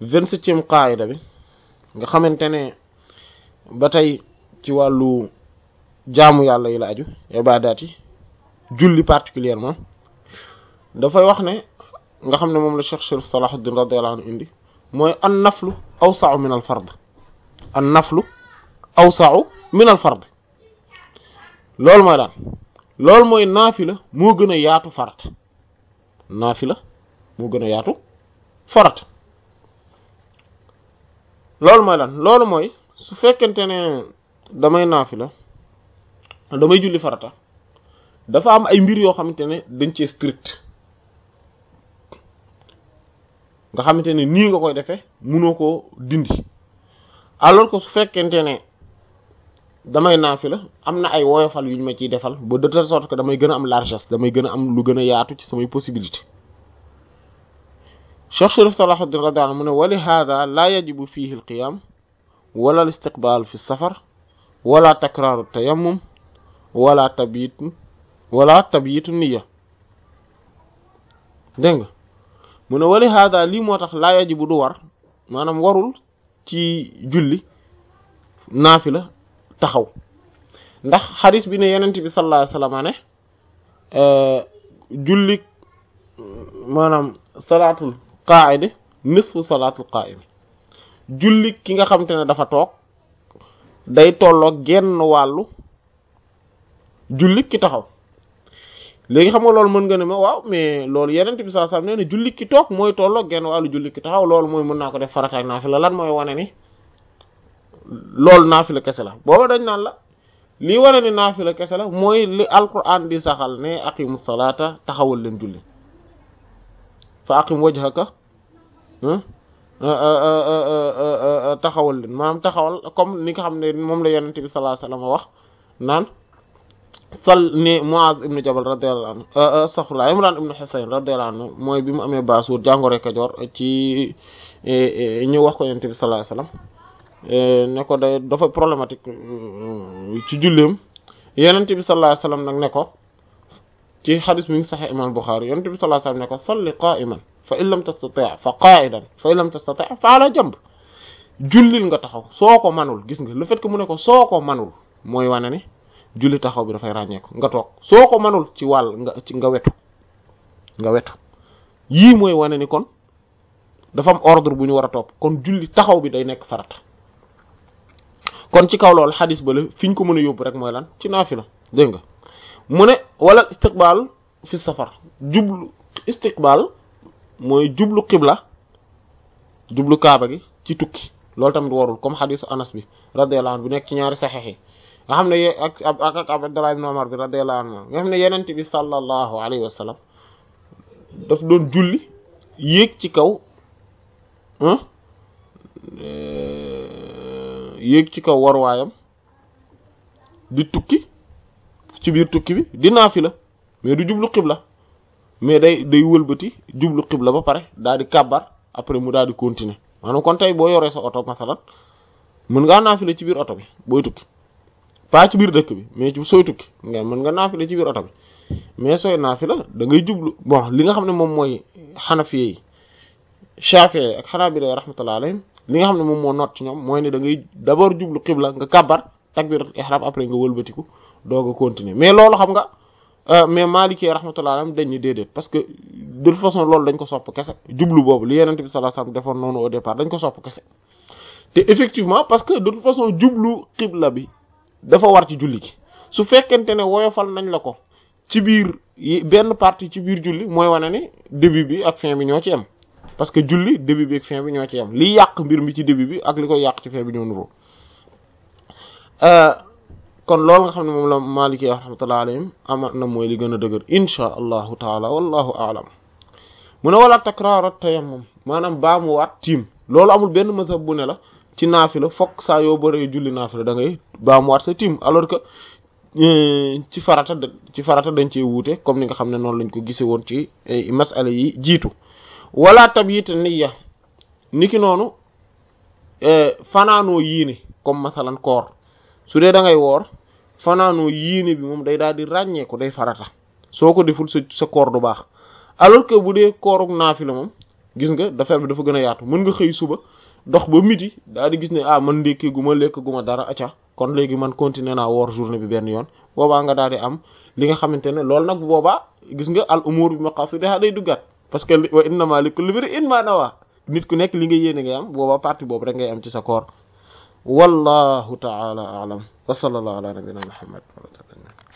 vingt-septième qaayida bi nga xamante ne ba tey ci wàllu jaamu yàlla yi la aju ibaadaat yi julli particulièrement dafay wax ne nga xam ne moom la Cheikh Chérif Salahuddin radiyallahu anhu indi mooy an naflu awsa'u min al fard an naflu awsa'u min al fard loolu mooy daan loolu mooy naafila moo gën a yaatu farata naafila moo gën a yaatu farata loolu mooy lan loolu mooy su fekkente ne damay naafila damay julli farata dafa am ay mbir yoo xamante ne dañ cee strict nga xamante ne nii nga koy defee mënoo koo dindi alors que su fekkente ne damay naafila am na ay woyofal yu ñu ma ciy defal ba de telle sorte que damay gën a am largesse damay gën a am lu gën a yaatu ci samay possibilité Cheikh Chérif Salahuddin radiyallahu anhu mu ne wa li hada la yajibu fihi al qiyam wala al istiqbal fi safar wala takraaru tayammum wala tabiit wala tabiitu niya dégg nga mu ne wali hada lii moo tax laa yajibu du war maanaam warul ci julli naafila taxaw ndax xadis bi ne yenent bi sallallahu alayhi wasallam ne julli maanaam salaatul qaa'idi nisfu salaatul qaa'imi julli ki nga xamante ne dafa toog day tolloo genn wàllu julli ki taxaw léegi xam nga loolu mën nga ne ma waaw mais loolu yeneen bi saa saa nee na julli ki toog mooy tolloo genn wàllu julli ki taxaw loolu mooy mën naa ko def farata ak naafila lan mooy wane ni loolu naafila kese la booba dañ naan la lii wane ni naafila kese la mooy li alquran di saxal ne aqimu salaata taxawal leen julli fa aqim wajhaka taxawal leen maanaam taxawal comme ni nga xam ne moom la yeneen bi sallallahu alayhi wasallam wax naan sal ni Muaz ibnu Jabal radiyallahu anhu astaghfirullah Imran ibnu Husayn radiyallahu anhu mooy bi mu amee baasuur jàngoro Kajoor ci ñu wax ko yonent bi sallallahu alayhi wasallam ne ko day dafa problématique ci julleem yonent bi sallallahu alayhi wasallam nag ne ko ci xadis mi ngi Sahih Imam Bukhari yonent bi sallallahu alayhi wasallam ne ko salli qa'iman fa in lam tastati' fa qa'idan fa in lam tastati' fa ala jamb jullil nga taxaw soo ko manul gis nga le fait que mu ne ko soo ko manul mooy wane ne julli taxaw bi dafay ràññeeku nga toog soo ko manul ci wàll nga ci nga wetu nga wetu yii mooy wane ni kon dafa am ordre bu ñu war a topp kon julli taxaw bi day nekk farata kon ci kaw loolu xadis ba la fi ñu ko mën a yóbbu rek mooy lan ci naafila dégg nga mu ne wala istiqbal fi safar jublu istiqbal mooy jublu qibla jublu kaaba gi ci tukki loolu tamit warul comme xadisu anas bi radiyallahu anhu bu nekk ci ñaari saxeex yi nga xam ne ak ak ak Abdullah ibn Umar bi radiyallahu anhu nga xam ne yenent bi sallallahu alayhi wa sallam daf doon julli yéeg ci kaw yéeg ci kaw warwaayam di tukki ci biir tukki bi di naafila mais du jublu xibla mais day day wëlbati jublu xibla ba pare daal di kàbbar après mu daal di continuer maanaam kon tey boo yoree sa oto masalan mën ngaa naafila ci biir oto bi booy tukki pas ci biir dëkk bi mais ci sooy tukki nga mën nga naafila ci biir oto bi mais sooy naafila da ngay jublu bon li nga xam ne moom mooy xanafiye yi shafi'i ak xanaabila rahmatullah alayhim li nga xam ne moom moo noot ci ñoom mooy ne da ngay d'abord jublu xibla nga kàbbar takbiratul ihram après nga wëlbatiku doog a continuer mais loolu xam nga mais Maliki rahmatullah alayhim dañ ni déedéet parce que de toute façon loolu dañ ko sopp kese jublu boobu li Yonent bi sallallahu alayhi wasallam defoon noonu au départ dañ ko sopp kese te effectivement parce que de toute façon jublu xibla bi dafa war ci julli gi su fekkente ne woyofal nañ la ko ci biir benn partie ci biir julli mooy wane ni début bi ak fin bi ñoo ci yem parce que julli début bi ak fin bi ñoo ci yem li yàq mbir mi ci début bi ak li koy yàq ci fin bi ñoo nuroo kon loolu nga xam ne moom la Maliki rahmatullahi alayhim ama na mooy li gën a dëgër insha allahu taala wallahu aalam mu ne wala takraaru tayammum maanaam baa mu waat tiim loolu amul benn mazhab bu ne la ci naafila fokk saa yoo bëree julli naafila da ngay baa mu waat sa tiim alors que ci farata ci farata dañ cee wuute comme ni nga xam ne noonu lañ ko gise woon ci masala yi jiitu wala tabyit niyya niki noonu fanaanoo yiine comme masalan koor su dee da ngay woor fanaanoo yiine bi moom day daal di ràññee ko day farata soo ko deful sa sa koor du baax alors que bu dee kooruk naafila moom gis nga dafa bi dafa gën a yaatu mën nga xëy suba dox ba midi daal di gis ne ah man ndékki gu ma lekk gu ma dara acca kon léegi man continuer naa woor journée bi benn yoon boobaa nga daal di am li nga xamante ne loolu nag boobaa gis nga al umur bi maqasidiha day duggaat parce que wa innama likulli imri'in ma nawa nit ku nekk li nga yéene ngay am boobaa partie boobu rek ngay am ci sa koor wallahu ta'ala a'lam wa sallallahu ala nabiyyina muhammad